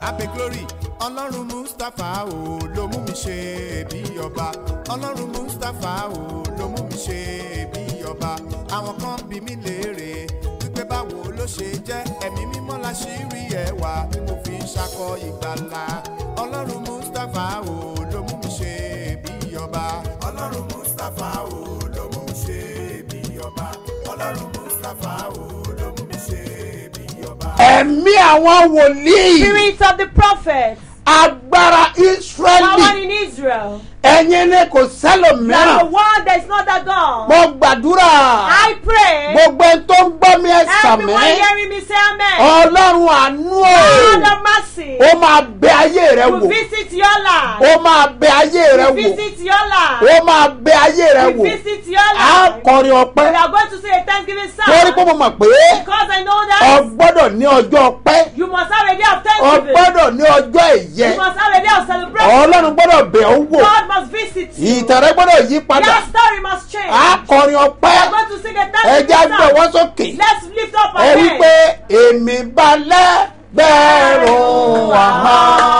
abe glory ọlọ́run mustapha o ló mú mi ṣe bí ọba ọlọ́run mustapha o ló mú mi ṣe bí ọba àwọn kan bí mi léèrè wípé báwo ló ṣe jẹ́ ẹ̀mí mímọ́ la ṣì rí ẹwà tí mo fi ń ṣakọ ìgbàlà ọlọ́run mustapha o ló mú mi ṣe bí ọba ọlọ́run mustapha o ló mú mi ṣe bí ọba ọlọ́run mustapha o ló mú mi ṣe bí ọba. ẹ̀mí àwọn wòlíì Spirit of the prophets, agbára power israẹli in Israel, ẹ̀yin ni kò that the sẹ́lòmíràn one that is not that God. mo gbàdúrà I pray, gbogbo ẹni tó ń gbọ́ mi ẹ sàmì everyone hearing me say amen. ọlọ́run àánú God o of mercy, ó máa bẹ ayé rẹ will wò visit your life. ó máa bẹ ayé rẹ Will wò visit your life. ó máa bẹ ayé rẹ Will wò visit your á life. kọrin We ọpẹ́ are going to say a Thanksgiving torí pé song mo mọ̀ pé because I know ọ that gbọ́dọ̀ ní ọjọ́ ọpẹ́ you must have a day of ọ Thanksgiving. gbọ́dọ̀ ní ọjọ́ ẹ̀yẹ You must have a day of celebration. ọlọ́run gbọ́dọ̀ bẹ̀ ọ́ wò God must visit you. ìtẹ̀rẹ̀ gbọ́dọ̀ yí padà Your story must change. á kọrin ọpẹ́ We are going to sing a ẹja Thanksgiving gbé ọwọ́ song. sókè Let's lift up ẹ our wí hands. pé èmi balẹ̀ gbẹ̀rún àmọ́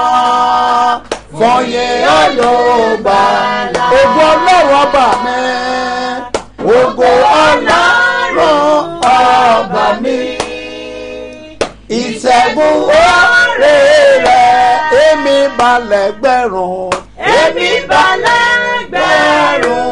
fọyín ọlọ́ọ̀gbà ògo ọlọ́run ọba mi ògo ọlọ́run ọba mi ìṣẹ́gun oore rẹ̀ èmi balẹ̀ gbẹ̀rún Èmi balẹ̀ gbẹ̀rún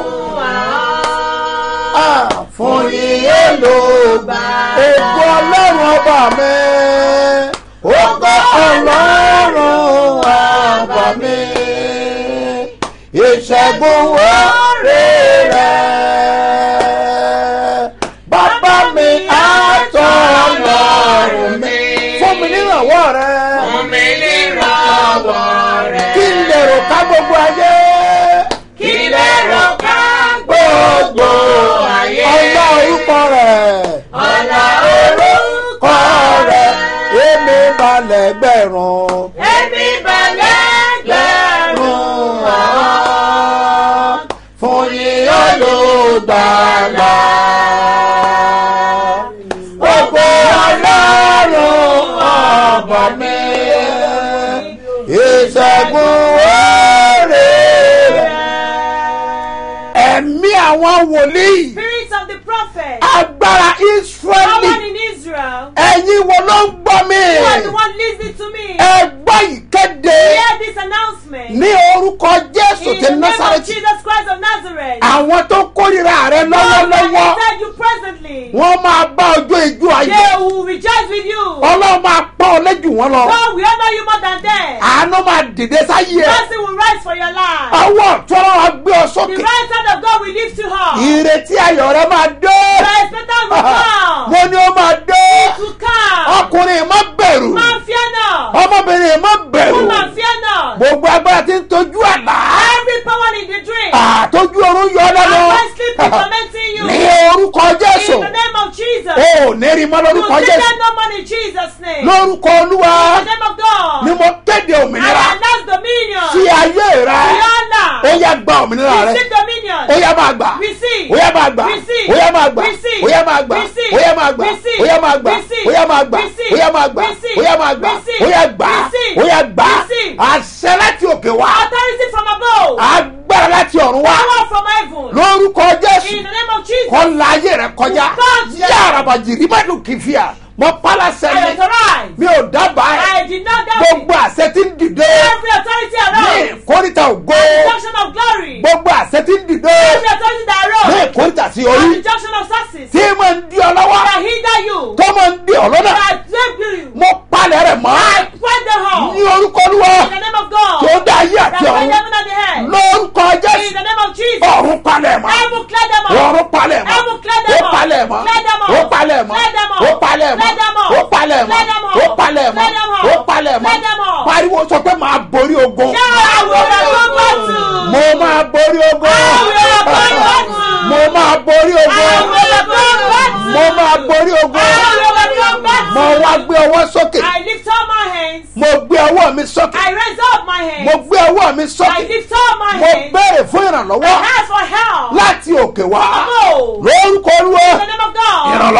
Ah, fún iye ló gbà. Ògo ọlọ́run ọba mi. Ògo ọlọ́run ọba mi. Ìṣẹ́gun oore rẹ̀. Bàbá mi àtọ̀ ọlọ́run mi. Fún mi nírànwọ́ rẹ̀. Fún mi nírànwọ́ rẹ̀. Kí n lè rò ká gbogbo ayé. Kí lè rò ká Gbogbo ayé. ọlá orúkọ rẹ̀. ọ̀la orúkọ kọ́ rẹ̀ rẹ̀. èmi balẹ̀ gbẹ̀rún. Èmi balẹ̀ gbẹ̀rún àwọn. fún yín olùgbàlà. Gbogbo ọlọ́run ọ̀bọ̀ mi. Ìṣẹ́gun oore rẹ̀. Ẹ̀mí àwọn wòlíì. Spirit of the prophet. Agbára Power Ísírẹ́lì. in Israel. Ẹ̀yin wo ló ń gbọ́ mi? You are the one listening to me. Ẹ gbọ́ ìkéde. Hear this announcement. ní orúkọ jésù In ti the name of násàrẹ́tì Jesus Christ of Nazareth. àwọn tó kórìíra rẹ Those that lọ́wọ́lọ́wọ́ hated you presently. wọ́n máa bá ọjọ́ ìjú ayé They will rejoice with you. ọlọ́run máa pọ́n ọ lẹ́jù wọn lọ God will honor you more than them. àánú máa dìde sáyé ẹ Mercy will rise for your life. ọwọ́ ọ̀tún ọlọ́run á gbé ọ The sókè right hand of God will lift you up. ìrètí ayọ̀ rẹ máa dé The expectant will come. mo ní ó máa dé To come. ọkùnrin má bẹ̀rù Man fear not. ọmọbìnrin má bẹ̀rù Woman fear not. gbogbo agbára tí ń tọ́jú àlá Every power in the dream. àtọ́jú ọrùn yọ lẹ́nu And when sleep is tormenting you. ní orúkọ jésù In the name of Jesus. o ò ní rí mọ́ You lórúkọ take jésù them no money in Jesus' name. lórúkọ olúwa In the name of God. ni mo kéde I òmìnira announce dominion. sí ayé rẹ Rihanna. ó yá gba òmìnira rẹ Receive dominion. ó yá máa gbà Receive. ó yá máa gbà Receive. ó yá máa gbà Receive. ó yá máa gbà Receive. ó yá máa gbà Receive. ó yá máa gbà Receive. ó yá máa gbà Receive. ó yá máa gbà Receive. ó yá máa gbà Receive. ó yá gbà Receive. ó yá gbà Receive. àṣẹ láti òkè wá Authority from above. agbára láti ọ̀run wá Power from heaven. lórúkọ jésù In the name of Jesus. kọ́ la ayé rẹ kọjá God, yes. yára bàjìrì má dùn kìfìà mọ pálá I sẹ́yìn authorize. mi ò dábàá ẹ̀ I did not doubt it. gbogbo àṣẹ tí ń dìde Every authority ní around. ìkórìtà ògo Junction of glory. gbogbo àṣẹ tí ń dìde Every authority that ní arose. ìkórìtà sí At orí the junction of success. tí mo ń di ọ lọ́wọ́ That hinder you. tó mo ń di ọ lọ́nà That drape you. mo palẹ̀ rẹ̀ mọ́ I point the hole. ní orúkọ olúwa In the name of God. tó dá ayé That àti made ọ̀run heaven and the earth. lórúkọ In jésù the name of Jesus. ọ̀run palẹ̀ mọ́ Heaven clear them up. ọ̀run palẹ̀ mọ́ Heaven clear ó them up. palẹ̀ mọ́ Clear them up. ó palẹ̀ mọ́ Clear them up. ó palẹ̀ mọ́ Clear them up. ó palẹ̀ mọ́ Clear them up. ó palẹ̀ mọ́ Clear them up. ó palẹ̀ mọ́ Clear them up. pariwo sọ pé màá borí ogun Yeah, I will go battle. mo máa borí ogun I will go battle. mo máa borí I ogun will go battle. mo máa borí ogun I will go battle. mo wá gbé ọwọ́ sókè I lift up my hands. mo gbé ọwọ́ mi sókè I raise up my hands. mo gbé ọwọ́ mi I sókè lift up my mo hands. béèrè fún I ìrànlọ́wọ́ ask for help. láti òkè wá Above. lórúkọ olúwa In the name of God. ìrànlọ́wọ́ òkè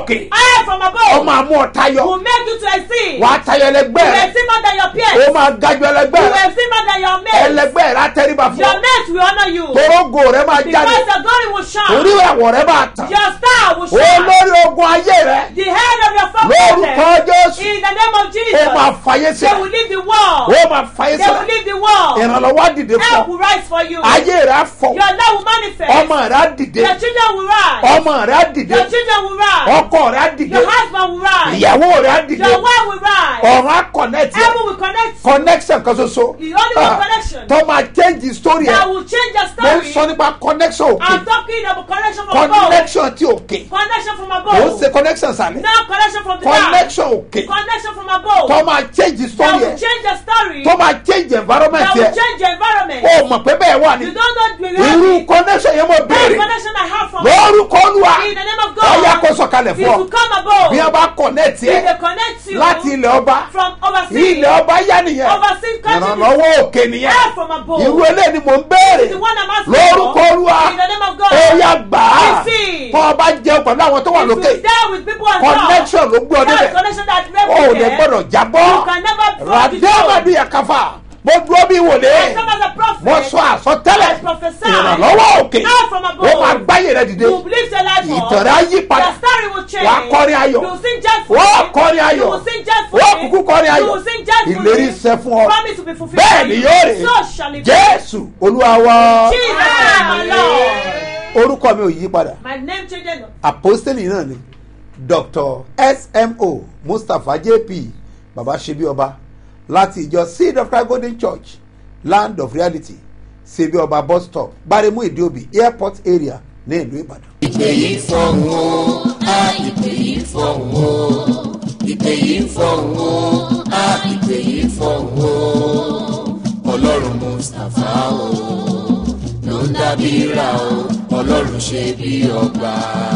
òkè Air from ó above máa mú ọ tayọ will make you to exceed. wà á tayọ ẹlẹgbẹ́ You rẹ will see more than your ó peers. máa gájọ ẹlẹgbẹ́ You rẹ will see more than your mates. ẹlẹgbẹ́ rẹ á tẹríba fún Your ọ mates will honor you. torógo rẹ máa jáde Because your glory will shine. orí ẹ̀wọ̀ rẹ máa tàn Your star will shine. olórí ogun ayé rẹ The head of your lórúkọ family. jésù In the name of ó Jesus. máa fàyè They will sílẹ̀ leave the world. ó máa fàyè They will sílẹ̀ leave the world. ìrànlọ́wọ́ á dìde fún Help ọ will rise for you. ayé rẹ á fọ Your love will manifest. ọmọ rẹ á dìde Your children will rise. ọmọ rẹ á dìde Your children will rise. ọkọ rẹ á dìde Your husband will rise. ìyàwó rẹ á dìde Your wife will rise. ọ̀run á connect yẹ Heaven will connect you. connection kan ṣoṣo The only one Ah, connection tó máa change the story that ẹ will change your mo ń story. sọ nípa connection òkè I'm talking about connection from above. connection ti òkè Connection from mo ń above. ṣe connection sàlẹ̀ Now connection from the down. connection òkè Connection from above. tó máa change the That story will ẹ change your story. tó máa change environment That will yẹ change your environment. o mọ̀ pé bẹ́ẹ̀ wà ní You don't know the irú reality. connection yẹn mo That béèrè connection I have from lórúkọ olúwa In the name of ọ̀yà kó God. sọ̀kalẹ̀ It fún ọ will come above. bí wọ́n bá connect If yẹ they connect you láti ilẹ̀ ọba from overseas. ilẹ̀ ọba yá nìyẹn Overseas countries. ìrànlọ́wọ́ òkè nìyẹn Help from above. irú eléyìí ni mò ń béèrè The one I'm asking lórúkọ for. olúwa In the name of God. ó yá gbà á Receive. tó o bá jẹun pẹ̀lú àwọn tó wà If lókè you stay with people on connection ló gbé ọ That's débẹ̀ connection that o ò lè never gbọ́dọ̀ jábọ́ You can never fall the ràdéhàmàdì ẹ̀káfà mo dúró bí wòlé I serve as a prophet. mo sọ àsọtẹ́lẹ̀ I prophesy. ìrànlọ́wọ́ òkè Help from above. ó máa gbáyé rẹ dìde You lift your life up. ìtàn rẹ á yí padà Your story will change. wàá kọrin ayọ̀. You will sing joyfully. wọ́n kọrin ayọ̀ You will sing joyfully. wọ́n kúkú kọrin You ayọ̀ will sing joyfully. ìlérí iṣẹ́ fún ọ Promise will be fulfilled. bẹ́ẹ̀ ni yóò rè So shall it be. jésù olúwa wa Jesus name, my Lord. orúkọ mi ò yí padà My name changed. apostoli náà ni dr smo mustapha jp baba ṣebí ọba láti ìjọ seed of christ golden church land of reality ṣebí ọba bus stop gbaremu ìdíòbí airport area ní ìlú ìbàdàn. ìpè yìí fọ̀hún o á ìpè yìí fọ̀hún o ìpè yìí fọ̀hún o á ìpè yìí fọ̀hún o ọlọ́run mustapha o ló ń dábìíra o ọlọ́run ṣe bí ọba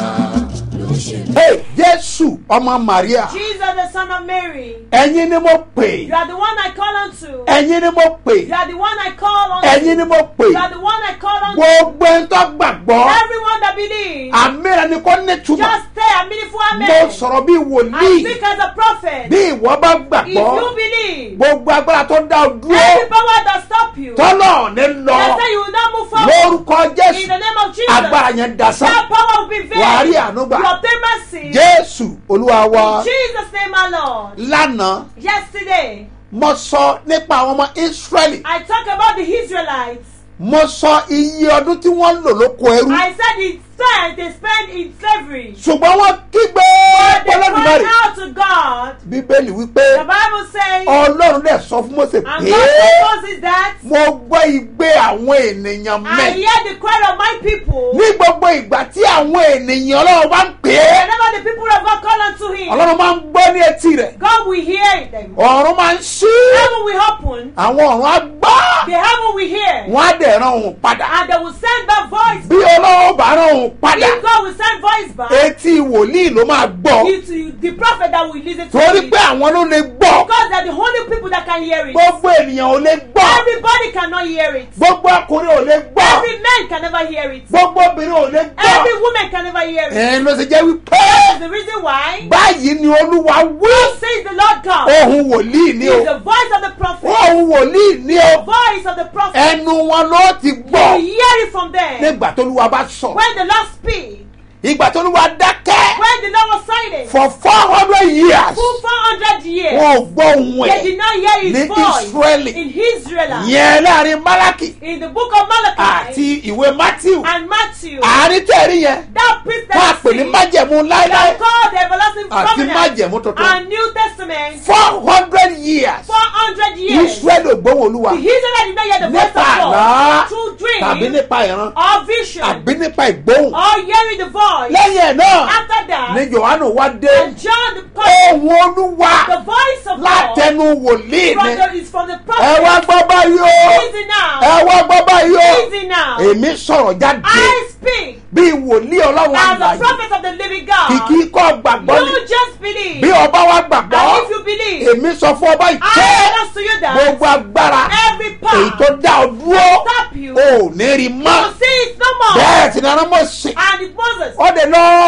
ló ń ṣe bí. hey jésù ọmọ maria Jesus, the son of Mary. ẹ̀yin ni mo pè You are the one I call unto. ẹ̀yin ni mo pè You are the one I call unto. ẹ̀yin ni mo pè You are the one I call unto. gbogbo ẹni tó gbàgbọ́ Everyone that believes. àmì rẹ ni kò ní túmọ̀ Just stay a meaningful mo amen. sọ̀rọ̀ bí I wòlíì speak as a prophet. bí ìwọ bá If gbàgbọ́ you believe, gbogbo agbára tó dá ọ dúró every power that stop you, tọ́lọ̀ ní lọ they say you will not move forward. lórúkọ In jésù the name of Jesus, agbára yẹn dasán that power will be vain. wàá rí àánú gbà You obtain mercy. jésù olúwa wa In Jesus' name, my Lord. lánàá Yesterday, mo sọ nípa àwọn ọmọ israẹli I talked about the Israelites. mo sọ iye ọdún tí wọ́n lò lóko ẹrú I said it's time they spent in slavery. ṣùgbọ́n wọ́n kígbe But they pọlọ́dúnmọ́rì cried out to God. bíbélì wípé The Bible says, ọlọ́run dẹ̀ sọ fún mose and pé God told Moses that mo gbọ́ igbe àwọn ènìyàn I mẹ́ hear the cry of my people. ní gbogbo ìgbà tí àwọn ènìyàn ọlọ́run bá ń pè é Whenever the people of God call unto him, ọlọ́run máa ń gbọ́ ní etí rẹ̀ God will hear them. ọ̀run máa ń ṣí Heaven will open. àwọn ọ̀run á gbọ́ The heaven will hear. wọ́n á dẹ̀ ran òun padà And they will send back voice. bí ọlọ́run bá ran òun padà If God will send voice back, etí wòlíì ló máa gbọ́ it's the prophet that will listen to torí it. pé àwọn ló lè gbọ́ Because they're the only people that can hear it. gbogbo ènìyàn ò lè gbọ́ Everybody cannot hear it. gbogbo ọkùnrin ò lè gbọ́ Every man can never hear it. gbogbo obìnrin ò lè gbọ́ Every woman can never hear it. ẹ̀ ló ṣe jẹ́ wípé That's the reason why báyìí ni olúwa wí says the Lord God ohun wòlíì ni o is the voice of the prophet. ohun wòlíì ni o Voice of the prophet. ẹnu wọn ló ti You gbọ́ hear it from them. nígbà tó olúwa bá sọ When the Lord speaks, ìgbà tó olúwa dákẹ́ when the Lord was silent, for four hundred years full 400 years, wọn ò gbọ́ ohun they did ẹ̀ not hear his ní voice Israeli. in Israel. yẹn láàrin malaki In the book of Malachi àti ìwé matthew and Matthew, àárín tẹ̀rí yẹn that priest wọn à that pè ní sing, májẹ̀mú that láéláé called the everlasting àti covenant májẹ̀mú tuntun and New Testament, four hundred years 400 years. israeli ò gbóhùn olúwa The Israelites did not hear the voice of nípa àlá God through tàbí dreams nípa ìran or vision àbí nípa ìgbóhùn or hearing the voice. lẹ́yìn ẹ̀ náà After that, ni johannu wá dé and John the prophet, ohun olúwa the voice of God látẹnu wòlíì from ni the, is from the ẹ wá prophet. gbọ́ báyìí o Easy now. ẹ wá gbọ́ báyìí o Easy now. èmi sọ̀rọ̀ jáde I speak bí wòlíì ọlọ́run as the àlàyé prophet of the living God. kìkì kọ́ gbàgbọ́ ni You just believe. bí ọba wa gbàgbọ́ And if you believe, èmi sọ fún ọba I ìtẹ́ announce to you that gbogbo agbára every èyí power tó dá ọ dúró stop you. ò ní rí mọ́ You see it no more. bẹ́ẹ̀ sì ni arámọ̀ sí And it Moses. ó dé lọ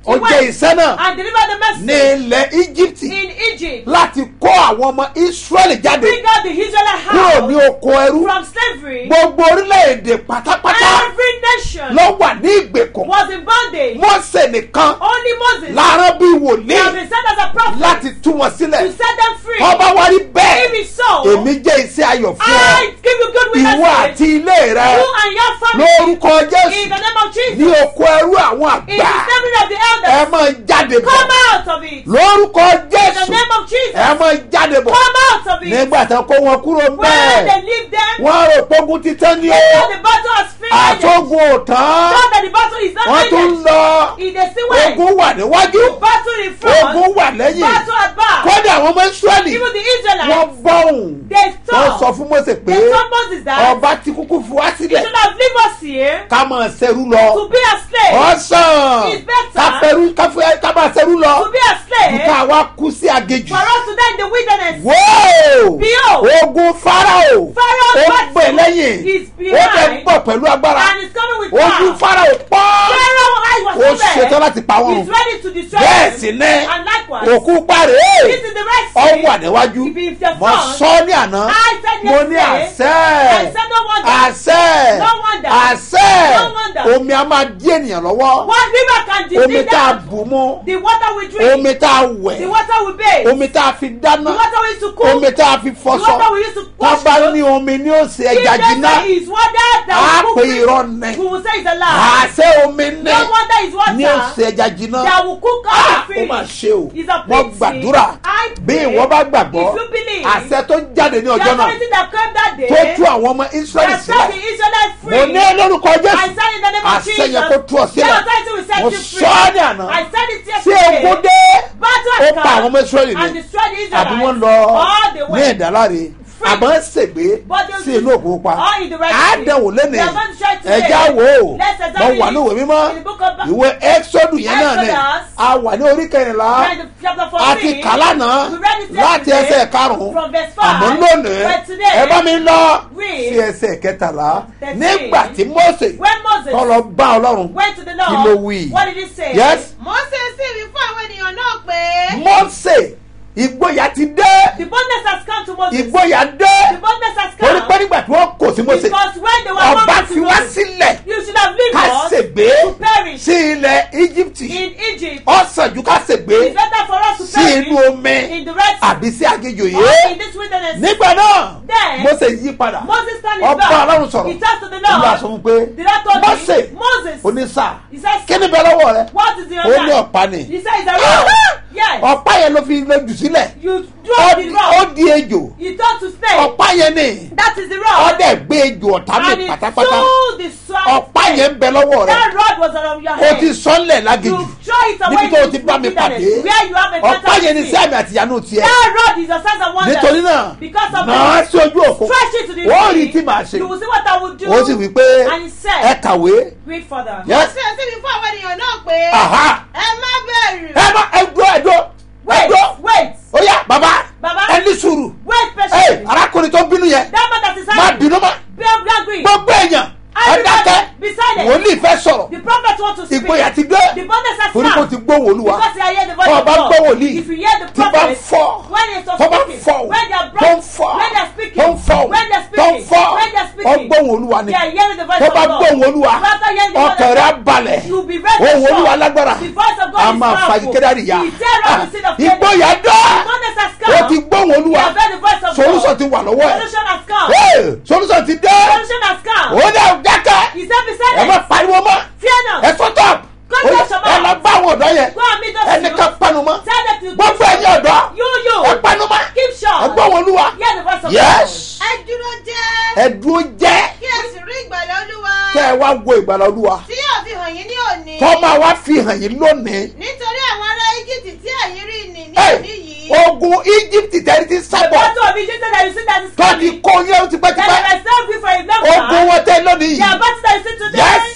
ó He jẹ́ went iṣẹ́ náà and delivered the ní message ilẹ̀ egypt in Egypt. láti kó àwọn ọmọ israẹli jáde Bring out the Israelite kúrò ní house oko ẹrú from slavery. gbogbo orílẹ̀-èdè pátápátá Every nation ló wà ní ìgbèkùn was in bondage. mọ́sẹ̀ nìkan Only Moses láàárọ̀ bíi he wòlíì has been sent as a prophet láti tú wọn to sílẹ̀ set them free. ọba wa rí bẹ́ẹ̀ If it's so, èmi jẹ́ iṣẹ́ ayọ̀ fún ọ I give you good ìwọ witnesses. àti ilé rẹ You and your family. lórúkọ In jésù the name of ní Jesus. oko ẹrú àwọn In the àgbà assembly of the ẹ elders. máa jáde bọ̀ Come out of it. lórúkọ In the jésù name of Jesus. ẹ máa jáde bọ̀ Come out of it. nígbà tán kó wọn kúrò When bẹ́ẹ̀ they leave them, wọ́n rò pógun títán ní they o know the battle has finished. àtọ́gun ò tán Know that the battle is not wọ́n tún ended. lọ In the same way, ogun wà níwájú battle in front, ogun wà lẹ́yìn battle at back. kọ́dà àwọn ọmọ israẹli Even the wọ́n Israelites, bọ́hùn they wọ́n sọ saw, fún mọ́sẹ̀ pé they told Moses that ọba ti kúkú fi wá he sílẹ̀ should have leave us here ká máa ṣerú lọ to be a slave. ọ̀sán It's better ká fẹ́rú ká fẹ́ ká máa ṣerú lọ To be a slave, ká wá kú sí agejù for us to die in the wilderness. wóò Behold, ogun farao Pharaoh's ó battle gbè lẹ́yìn is ó dẹ̀ ń behind bọ̀ pẹ̀lú agbára and is coming with ojú power. farao pọ́ Pharaoh's eyes ó was ṣetán open. láti pa wọ́n He's run ready to destroy bẹ́ẹ̀ them. sì ní And likewise, òkú parẹ́ this is the Red ọ Sea. wà níwájú If it's the mo sun, sọ ní àná I said mo ní yesterday, àṣẹ I said no wonder. àṣẹ No wonder. àṣẹ No wonder. omi a máa dí ènìyàn lọ́wọ́ One river can omi defeat tá a them. bù mu The water we drink, omi tá a the wẹ̀ water we bathe, omi tá a fi the dáná water we use to cook, omi tá a fi the fọṣọ water we use to wọ́n wash bá clothes. ní omi ní òsè If ẹja they jiná say it's water á that will pè cook irọ́ fish, nẹ we will say it's a lie. àṣẹ omi ní No wonder it's ní water òsè ẹja jiná that will cook Ah, all ó the mà fish. ṣe o It's a wọ́n pity. gbàdúrà I bí pray, ìwọ bá gbàgbọ́ if you believe, àṣẹ tó jáde ní the ọjọ́ náà authority that came that day, tó tú àwọn ọmọ israẹli that set sílẹ̀ the Israelites free, mo ní lórúkọ I jésù said in the name of àṣẹ Jesus, yẹn kó tú ọ that sílẹ̀ authority will set mo you free. sọ ọ́ ní àná I said it tí yesterday. ogun dé Battle ó has pa àwọn ọmọ come israẹli and ni destroyed the àbí wọ́n Israelites lọ all the ní way. ìdáláre Free. àbọ̀ ń ṣègbè But they- sí inú òkú pa All in the Red Sea. àádẹ́wò lẹ́nìí They are going to try today. ẹja wò ó Let's mo examine wà ní ìwé it mímọ́ in the book of Ba- ìwé exodus yẹn náà ni Exodus. a wà ní orí kẹrìnlá Read the chapter 14. àti kàlánà We read it láti yesterday ẹsẹ̀ karùn-ún from verse five. àmọ́ lónìí But today, ẹ bá mi lọ read sí ẹsẹ̀ kẹtàlá thirteen. nígbà tí mose When Moses tọ́lọ bá ọlọ́run went to the Kí Lord, ló wí? what did he say? yes mose sì wí fún àwọn ènìyàn náà pé. mose ìgboyà ti dé The boldness has come to Moses. ìgboyà The dé boldness has torí come. pé nígbà tí wọ́n kò sí mose Because when they were ọba coming fi to wá Moses, sílẹ̀ you should have lived ká us ṣègbè to perish sí ilẹ̀ egypt in Egypt. ọ̀sán ju ká ṣègbè It's better for us to sí perish inú omi in the Red Sea àbí sí agéjò or yìí in this wilderness. nígbà náà Then, mose yí padà Moses turned his ọba back. ọlọ́run sọ̀rọ̀ He turned to the olúwa Lord. sọ fún un pé The Lord told mose him, Moses, onísà he said, kí ni bẹ lọ́wọ́ rẹ what is in ó your ní hand? ọ̀pá ni He said, it's a rock. yes. ọ̀pá yẹn ló fi lè jù sílẹ̀ You ó drop the di- rock. ó di ejò You turn to snake. ọ̀pá yẹn ni That is the rock. ọdẹ gbé ejò ọ̀tá and mi it pátápátá sold the swine. ọ̀pá yẹn ń bẹ lọ́wọ́ rẹ That rod was on your o head. ti sọ́nlẹ̀ lágejù You throw it away níbi tó o to ti bá mi wilderness, pàdé Where you have a ọ̀pá yẹn ni sea. sí àmì àtìyánú tiẹ̀ That rod is a sign of wonder. nítorí náà Because of náà the sí ojú òkú stretch it to the ó rí sea, tí màá ṣe You will see what I will do. ó sì wí pé And he said, ẹ kàwé Read further. yes mose sì wí fún àwọn ènìyàn náà pé. aha ẹ má bẹ̀rù. ẹ má ẹ dúró ẹ dúró ẹ Wait, dúró wait, ó yá bàbá Baba. ẹ ní sùúrù wait ẹ patiently. arákùnrin tó bínú yẹn That man that is má angry, bínú má be be angry. gbogbo èèyàn ẹ Everybody, dákẹ́ be silent. wòlíì fẹ́ sọ̀rọ̀ The prophet want to speak. ìgboyà ti dé The boldness has torí kò come. ti gbóhùn olúwa Because they hear the voice Tó of bá God. gbọ́ wòlíì, If you hear the tí bá prophet, fọ́, when they start tó bá speaking, fọ́ when they are tó ń bright, fọ́ when they are speaking, tó ń fọ́ when they are tó ń speaking, fọ́ when they are speaking, ọgbọ́n olúwa ni they are hearing the voice tó of bá God. gbóhùn olúwa After hearing the voice ọkàn of rẹ̀ á God, balẹ̀ you will be very ohùn sure. olúwa lágbára The voice of God a is máa fa powerful. ìkédàrí ya He tear up the seed of Canaan. ìgboyà dá The boldness has come. ó ti gbóhùn They olúwa have heard the voice of solution God. ti wà lọ́wọ́ ẹ̀ Solution has come. Hey, solution ti dé Solution has come. ó dẹ̀ dákẹ́ He said, be ẹ má silent. pariwo mọ́ Fear not. ẹ sọ́tọ̀ Go to your ẹ lọ bá àwọn ọ̀dọ́ yẹn Go and meet those ẹnìkan youths. panu mọ́ Tell them to gbogbo ẹ̀yin ọ̀dọ́ You, you. ẹ panu mọ́ Keep ẹ short. gbọ́ wọn olúwa Hear the voice of yes ẹ dúró jẹ́. ẹ dúró jẹ́ kí ẹ sì rí ìgbàlẹ̀ olúwa. kẹ́ ẹ wá wo ìgbàlá olúwa tí yóò fi hàn yín ní òní. tọ́ máa wá fi hàn yín lónìí nítorí àwọn ará íjíbítì tí ẹ̀yin rí ni ní Hey, òní yìí. ogun egypt tẹ́rí ti The sábọ̀ battle of Egypt that you see that is tọ́ni coming. kó yẹn That tipẹ́tipẹ́ they were serving for a long ogun time. wọn tẹ́ lónìí Their yìí battle that you see today. yes ẹ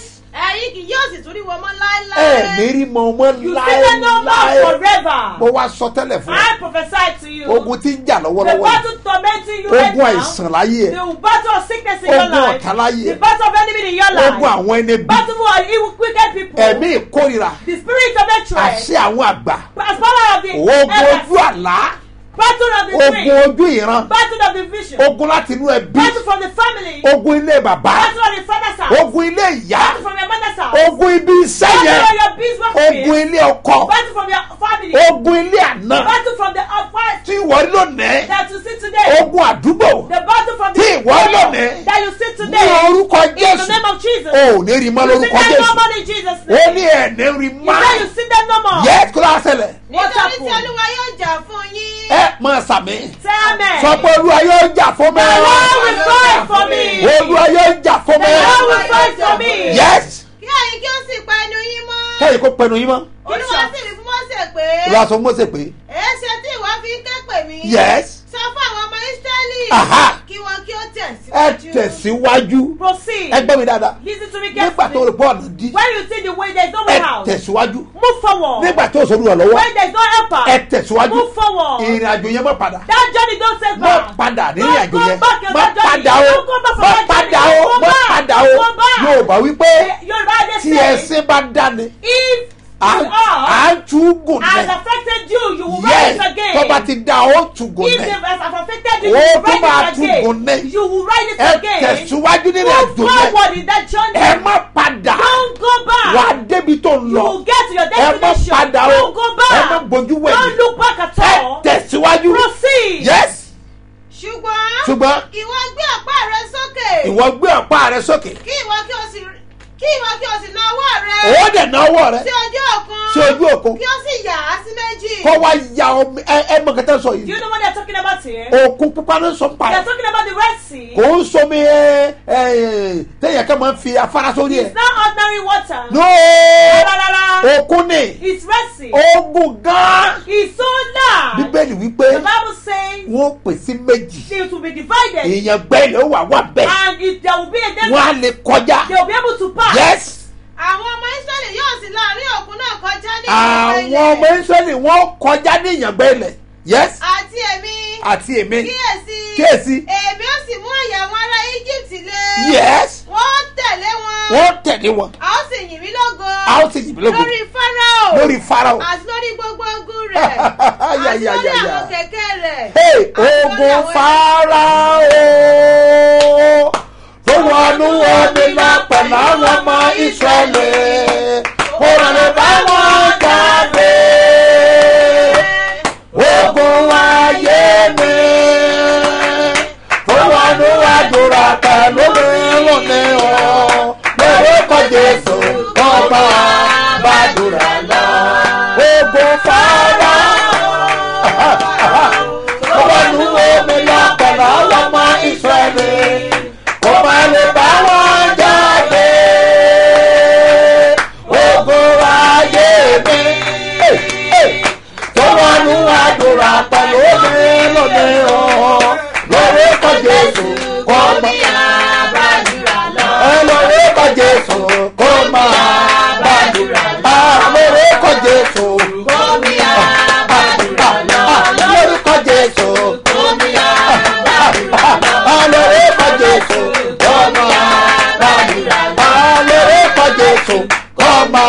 ẹ̀yin kì yóò sì tún rí wọn mọ́ láéláé. ẹ ní rí mọ ọmọ You see them no more láéláé forever. mo wá sọ tẹ́lẹ̀ fún I prophesy to you. ọ ogun tí ń jà the lọ́wọ́lọ́wọ́ yìí battle tormenting you right ogun now. àìsàn láyé ẹ The battle of sickness in your Ogun life. ọ̀tá láyé. The battle of enemy in your life. ogun àwọn ẹni bí Battle for evil wicked people. ẹ̀mí ìkórira The spirit of hatred. àṣẹ àwọn àgbà As power of the ogun elders. ojú àlá Battle of the ogun dream. ojú ìran Battle of the vision. ogun láti inú ẹbí Battle from the family. ogun ilé bàbá Battle of the father's house. ogun ilé ìyá Battle from your mother's house. ogun ibi iṣẹ́ Battle yẹn from your business ogun field. ilé ọkọ Battle from your family. ogun ilé àná Battle from the upright tí ìwọ lónìí that you see today. ogun àdúgbò The battle from the Tí ìwọ lónìí. that you see ní today. orúkọ In the jésù name of Jesus. o ò ní rí mọ́ You see lórúkọ them no jésù more in Jesus' ó name. ní ẹ̀ ní rí You mọ́ say you see them no more. yẹ kó lọ́wọ́ ṣẹlẹ̀ What nítorí tí happened? olúwa yóò jà fún yín. ẹ máa sàmì Say amen. sọ pé olúwa yóò jà fún mi The Lord will fight for me. olúwa yóò jà fún The mi Lord will fight for me. yes kí ẹ̀yin kí ó sì pa ẹnu yín mọ́. kẹ́yìn kó pẹnu yín mọ́ olúwa sì rí fún mọ́sẹ̀ pé. olúwa sọ fún Mósè pé èéṣe tí ìwọ fi ń ké pè mí. yes sọ fún àwọn ọmọ ísírẹ́lì. Aha. kí wọn kí ó ẹ tẹ̀síwájú. tẹ̀síwájú Proceed. ẹ gbọ́ mi dáadáa Listen to me nígbà tó carefully. rí bọ́ọ̀lù dí When you see the way there is no ẹ way out, tẹ̀síwájú move forward. nígbà tó sọ olúwa lọ́wọ́ When there is no helper, ẹ tẹ̀síwájú move forward. ìrìn àjò yẹn má padà That journey don't take má back. padà nínú Don't àjò go yẹn back in má that journey. padà o Don't go back from má that padà journey. o Don't go má back. padà o Don't go back. Yorùbá wípé Yorùbá dey tí say, ẹsìn bá dáni if à you are à ń tún gùn has nẹ affected you, you will yes rise again. tó bá ti dá ó tún gùn If nẹ they has affected you, Ó you will tún máa rise tún it gùn ní. again. You will rise it ẹ again. tẹ̀síwájú nínú Move àjò yẹn forward in that journey. ẹ má padà Don't go back. wà á débi tó ń You lọ will get to your ẹ má destination. padà o Don't go back. ẹ má bójú Don't wẹ̀yìn look back at ẹ all. tẹ̀síwájú Proceed. yes ṣùgbọ́n. ṣùgbọ́n ìwọ gbé ọ̀pá rẹ sókè. ìwọ gbé ọ̀pá rẹ sókè kí ìwọ kí o sì kí ìwọ kí o sì na ọwọ́ rẹ. ó dẹ̀ ná ọwọ́ rẹ sí ojú òkun. sí ojú òkun kí o sì yà á sí méjì. kó wá ya omi ẹ ẹ mọ kẹtẹ sọ Do yìí you know what they're talking about here? òkun pupa ló ń sọ pa They're ẹ talking about the Red Sea. kò ń somi ẹ ẹ téèyàn kan máa ń fi afárá sórí ẹ It's not ordinary water. no Rárá, rárá. òkun ni It's Red Sea. ogun gan It's so large. bíbélì wípé The Bible says wọn pè sí méjì it will be divided. èèyàn gbẹ́lẹ̀ ó wà wà bẹ́ẹ̀ And if there will be a wọn á desert, lè kọjá they will be able to pass. yes àwọn ọmọ ísírẹ́lì yóò sì láàrin òkun náà kọjá ní àwọn ìgbà ọmọ israẹli wọn kọjá ní ìyàngbẹ́ ilẹ̀ yes àti èmi àti èmi kíyèsí kíyèsí èmi ó sì mú àyà àwọn ará egypt lé yes wọ́n tẹ̀lé wọn wọn tẹ̀lé wọn a ó sì yìn mí lógo a ó sì yìn mí lógo lórí fáráò lórí farao àti lórí gbogbo ogun rẹ̀ àti Ya, ya, lórí ya, ya. àwọn kẹ̀kẹ́ rẹ̀ hey àti lórí ogun àwọn- farao tó wọnú omi lọ pẹ̀lú àwọn ọmọ israẹli kò lè bá wọn jáde ogun ayé mi tó wọnú àdúrà pẹ̀lú mi lónìí o lórúkọ jésù ọba bàdúrà lọ ogun farao ọlọ́run omi lọ pẹ̀lú àwọn ọmọ ìsírẹ́lì kò má lè bá wọn jáde ogun ayé mi tó wọnú àdúrà pẹ̀lú omi lónìí o lórúkọ jésù kò má lórúkọ jésù kò má gbàdúrà lórúkọ jésù lórúkọ jésù lórúkọ jésù kò má lórúkọ jésù kò má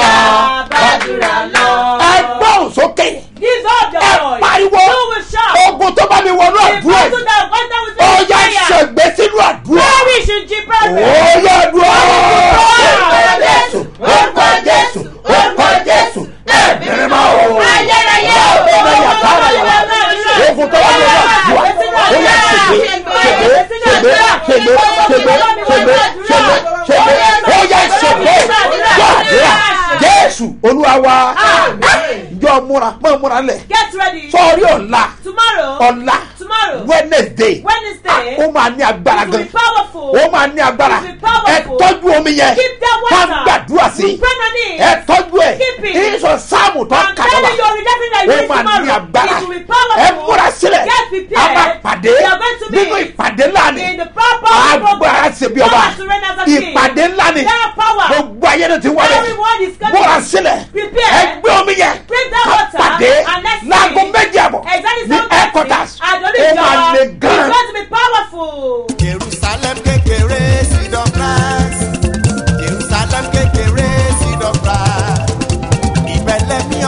ẹgbọ́n sókè Give up the ẹ voice. pariwo You will shout. ogun tó bá mi wọnú The àdúrà battle yìí that went down with ó the yá fire. ṣègbè sínú àdúrà Perish in Jesus' ó name. yá àdúrà orúkọ jésù orúkọ jésù orúkọ jésù ẹ̀mí mímọ́ o Ayérayé o. ọ̀gbẹ́ni yàtọ̀ rẹ̀ ogun tó bá mi wọnú àdúrà ó yá ṣègbè ṣègbè ṣègbè ṣègbè ṣègbè ṣègbè ṣègbè ṣègbè ó yá ṣègbè gbàdúrà jésù olúwa wa jọ múra mọ múra lẹ Get ready. sọrí ọ̀la Tomorrow. ọ̀la Tomorrow. wednesday Wednesday. ó máa ní agbára It will gan be powerful. ó máa ní agbára It will be powerful. ẹ tọ́jú omi yẹn Keep that ká water. gbàdúrà sí You pray on it. ẹ tọ́jú ẹ Keep it. ìsọ sáàmù tó I'm kà telling you, lọ́la rejecting that you ó read máa ní tomorrow. agbára It will be powerful. ẹ múra sílẹ̀ Get a prepared. máa pàdé We are going to meet nínú ìpàdé ńlá ni in the proper agbára ṣe bí ọba Power to reign as a king. ìpàdé ńlá ni There are power. gbogbo ayé ló ti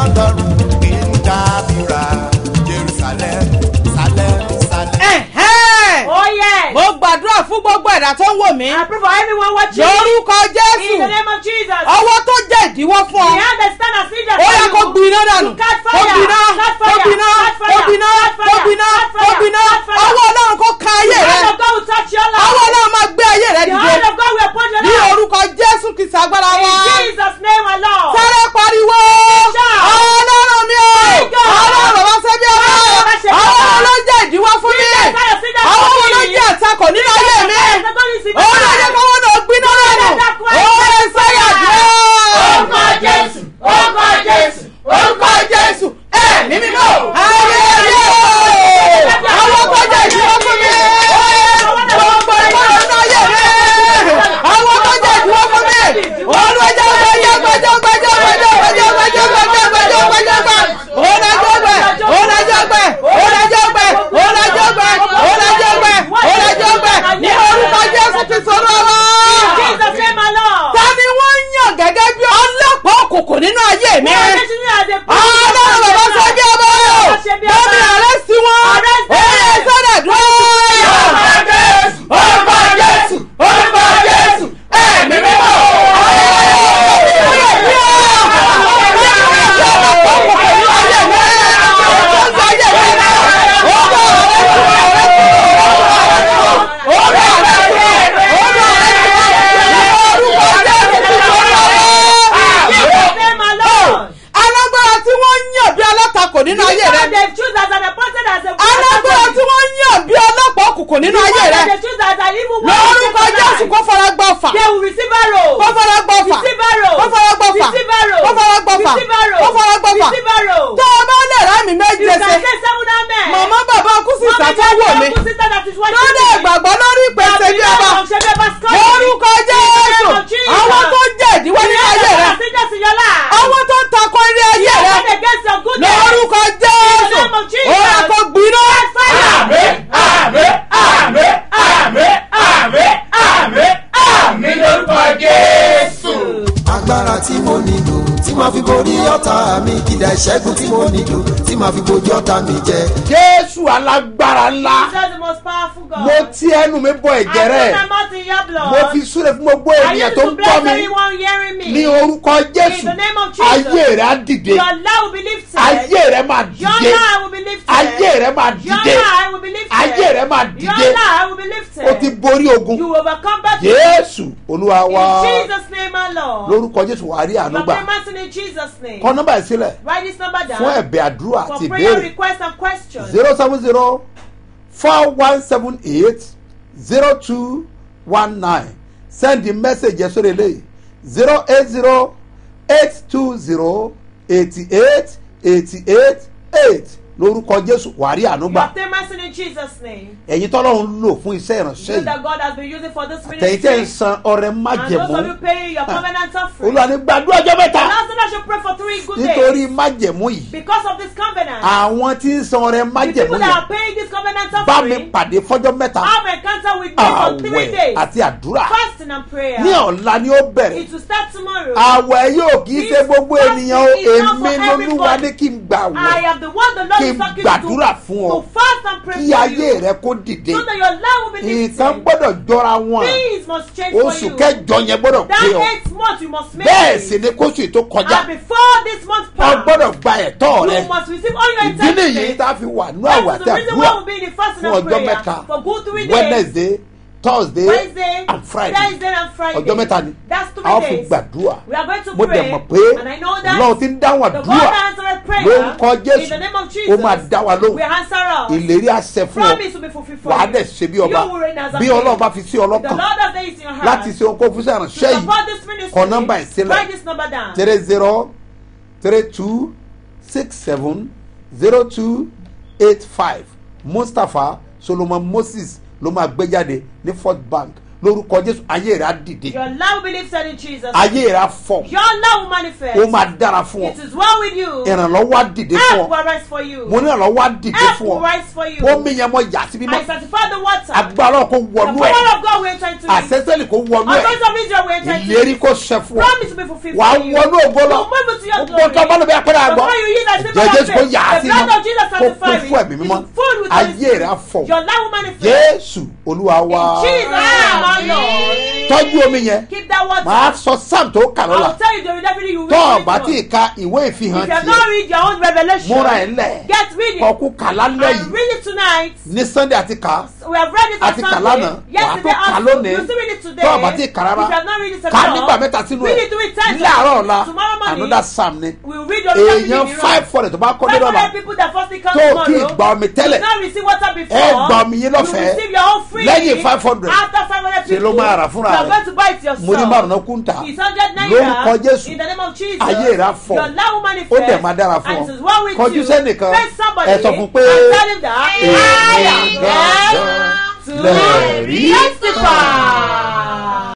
ọlọ́run nínú dábìrà jerusalem salem salem. Ẹ̀hẹ́n. Oh yes. mo gbàdúrà fún gbogbo ẹ̀dá tó ń wò mí I pray for everyone watching. lórúkọ In the jésù name of Jesus. ọwọ́ tó jẹ́ ìdíwọ́ fún The ọ hand that stand as leader ó for yẹ you. kó gbiná dànù You catch kó fire. gbiná Catch kó fire. gbiná Catch kó fire. gbiná Catch kó fire. gbiná Catch kó fire. gbiná Catch fire. ọwọ́ ọlọ́run kó ka ayé The rẹ hand of God will touch your life. ọwọ́ ọlọ́run máa gbé ayé rẹ The dìde hand of God will upon your ní life. orúkọ jésù kìsì agbára In wa Jesus' name alone. sáré pariwo Shout. ọlọ́run mi o My God. ọlọ́run bàbá sẹ́bí ọba Ọlọ́run bàbá ṣe bí ọba. àwọn ló jẹ́ ìdíwọ́ fún mi Jesus, I have seen that àwọn for ló me. jẹ́ àtakò nínú ayé mi ó lè jẹ́ kó wọ́n náà gbiná lẹ́nu ó lè sáyà dúró. orúkọ jésù orúkọ jésù orúkọ jésù ẹ̀mí mímọ́ ayé ayé àwọn tó jẹ́ ìdíwọ́ fún mi gbogbo ìwọ́n nínú ayé mi àwọn tó jẹ́ ìdíwọ́ fún mi olùwẹ́jọ́ gbẹ́jọ́ gbẹ́jọ́ gbẹ́jọ́ gbẹ́jọ́ gbẹ́jọ́ gbẹ́jọ́ gbẹ́jọ́ gbẹ́jọ́ gbẹ́jọ́ gbẹ́ ònàjọ́ gbẹ́ ònàjọ́ gbẹ́ ònàjọ́ gbẹ́ ònàjọ́ gbẹ́ ònàjọ́ gbẹ́ ònàjọ́ gbẹ́ ní orúkọ jésù ti sọ̀rọ̀ wá Jesus name alone. ta ni wọ́n yàn gẹ́gẹ́ bí ọlọ́pàá òkùnkùn nínú ayé mi. ọlọ́run bàbá ṣe bí ọba o lórí ààrẹ sí wọn ó yẹ sọ́dọ̀ dúró. orúkọ jésù orúkọ jésù ẹ̀mí mímọ́. Jesus name alone. alágbára tí wọ́n yàn bí alátakò nínú ayé rẹ. They choose as an appointed as a alágbára tí wọ́n yàn bí ọlọ́pàá òkùnkùn nínú ayé rẹ. They choose as an evil one. lórúkọ jésù kó fara gbọ́ fà. They will receive arrow. kó fara gbọ́ fà. Receive arrow. kó fara gbọ́ fà. Receive arrow. kó fara gbọ́ fà. Receive arrow. kó fara gbọ́ fà. Receive arrow. tó o bá lè rá mi You méje can ṣe. say seven amen. màmá bàbá kú sí Mommy, ìsàtúwò daddy, mi. uncle, sister that is watching lórí me. ìgbàgbọ́ lórí ìpèsè bí ọba. lórúkọ jésù àwọn tó jẹ́ ìdíwọ́ nínú ayé rẹ. àwọn tó ń takọ ilé ayé rẹ. lórúkọ jésù ó yẹ kó gbiná. àmín àmín àmín àmín àmín àmín àmín lórúkọ jésù. agbára tí mo nílò tí màá fi borí ọ̀tá mi kìdá ìṣẹ́gun tí mo nílò tí màá fi bojú ọ̀tá mi jẹ. jésù alágbára ńlá mo ti ẹnu mi bọ ẹ̀jẹ̀ rẹ̀ mo fi súre fún gbogbo ènìyàn tó ń gbọ́ mi ní orúkọ jésù In the name of Jesus. ayé rẹ̀ á dìde Your life will be lifted. ayé rẹ̀ máa Your dìde life will be lifted. ayé rẹ̀ máa Your dìde life will be lifted. ayé rẹ̀ máa Your dìde life will be lifted. o ti borí ogun You will overcome battle. jésù olúwa wa In Jesus' name alone. lórúkọ jésù wàá rí You àánú are gbà famous in Jesus' name. kọ nọ́mbà ìsílẹ̀ Write this number down. fún ẹ̀bẹ̀ àdúrà for àti prayer ìbéèrè requests and questions. zero seven zero four one seven eight zero two one nine send the message yẹn sórí eléyìí zero eight zero eight two zero eighty eight eighty eight eight lórúkọ jésù wàá rí àánú You gbà are famous in Jesus' name. ẹ̀yin tọ́lọ́run lò fún iṣẹ́ ìránṣẹ́ You yìí that God has been using for this àtẹ̀yìn tẹ́ ń ministry. san ọrẹ And those of májẹ̀mú you paying your covenant offering. olúwa ní gbàdúrà ọjọ́ mẹ́ta And also that should pray for three good nítorí days. májẹ̀mú yìí Because of this covenant. àwọn tí ń san ọrẹ The májẹ̀mú people that yẹn are paying this covenant bá mi offering. pàdé fọ́jọ́ mẹ́ta Have encounter with me for three àwẹ̀ days. àti àdúrà Fasting and prayer. ní ọ̀la ni ó bẹ̀rẹ̀ It will start tomorrow. àwẹ̀ yóò kì í ṣe gbogbo This ènìyàn o fasting is not èmi for lolúwa everybody. ní kí n gbà I wẹ̀ am the one the Lord kí is n talking gbàdúrà to. fún ọ To fast and pray kí for ayé you. rẹ kó dìde So that your life will be nǹkan lifted. gbọ́dọ̀ jọra wọn Things must change for oṣù you. kẹjọ yẹn gbọ́dọ̀ That pé ọ eight month you must make bẹ́ẹ̀ it. sì ni kóṣù yìí tó kọjá And before this month ọ pass, gbọ́dọ̀ gba ẹ̀tọ́ rẹ you must receive all your ìdí nìyí entitlements. tá a fi wà ní That àwẹ̀ is àti the reason àdúrà why we'll be in the fasting fún and ọjọ́ prayer mẹ́ta for good three days. wednesday thursday Wednesday, and friday Thursday and Friday. ọjọ́ mẹ́ta ni That's three a ó fi days. gbàdúrà We are going to mo pray. dẹ̀ mọ̀ pé and I know that lọ́wọ́ ti ń dáhùn the God àdúrà that answered prayer lórúkọ in the jésù name of ó Jesus máa dá wa will lóhùn answer us. ìlérí àṣẹ fún ọ Promise will be fulfilled for wàá you. dẹ̀ ṣe bí ọba You will reign as a bí king. ọlọ́run bá fi sí The ọlọ́kàn Lord has laid it in your heart. láti ṣe ohun kó fún sí to àránṣẹ́ yìí support this ministry. kọ nọ́mbà ìsílẹ̀ Write this number down. three zero three two six seven zero two eight five mustapha solomon moses ló máa gbé jáde ní fort bank lórúkọ jésù ayé rẹ̀ á dìde Your love will be lifted in Jesus. ayé rẹ̀ á fọ̀ Your love will manifest. ó máa dára fún ọ It is well with you. ìrànlọ́wọ́ á dìde fún Help ọ will rise for you. mo ní ìrànlọ́wọ́ á dìde Help fún will ọ rise for you. omi yẹn mo yà sí mímọ́ I sanctify the water. agbára ọkọ̀ The wọnú power ẹ̀ of God will enter into it. àṣẹ́sẹ́lì kò wọnú ẹ̀ Authority of Israel will enter into ìlérí it. kò ṣẹ fún ọ Promise will be fulfilled wà á for you. wọnú ògo lọ You move into your gbogbo tó bá glory. lọ bí apẹ́rẹ́ àgbọ̀ Before you use that symbol jẹ́ of jésù kò faith, yà á the sí blood mímọ́ of Jesus kó kún sanctifies fún ẹ̀mí it. mímọ́ It's full with ayé Holy Spirit. rẹ̀ á fọ̀ Your life will manifest. jésù olúwa wa In Jesus' name, my Lord. tọ́jú omi yẹn Keep that water. màá sọ sam tó kà I lọ́la will tell you the definitely you will tọ́ read ọ bá it tí ì ka ìwé ìfihàn If you have tiẹ̀ not read your own revelation, múra ẹ̀ lẹ̀ get reading. kọ́kú kà lálẹ́ And yìí read it tonight. ní sunday àti kà We have read it on àti kà Sunday. lánàá wàá Yesterday tó kà also. lónìí You still read it today. tọ́ ọ bá tí ì kà rárá If you have not read it at kà all, nígbà mẹ́ta sínú read ẹ̀ it three times. láàárọ̀ ọ̀la Tomorrow morning, another sam ni we will read your revelation èèyàn in the five hundred tó bá kọ́ dé Five lọ́la hundred people that firstly come tó o tomorrow. kí ì gba omi tẹ́lẹ̀ You not receive water before. ẹ gba omi yín lọ́fẹ̀ẹ́. You receive your own free. Lẹ́yìn 500. After five hundred Ṣe people. ló máa rà fúnra You are rẹ̀. going to buy it yourself. mo ní márùn náà kún tà It's hundred naira. lórúkọ jésù In the name of Jesus. ayé rẹ̀ á fọ̀. Your love will manifest. ó dẹ̀ máa dára fún And ọ it is well with kọjú you. sẹ́nìkan Face somebody. ẹ sọ fún pé And tell him that. èmi I am gangan to lẹ̀rí. testify.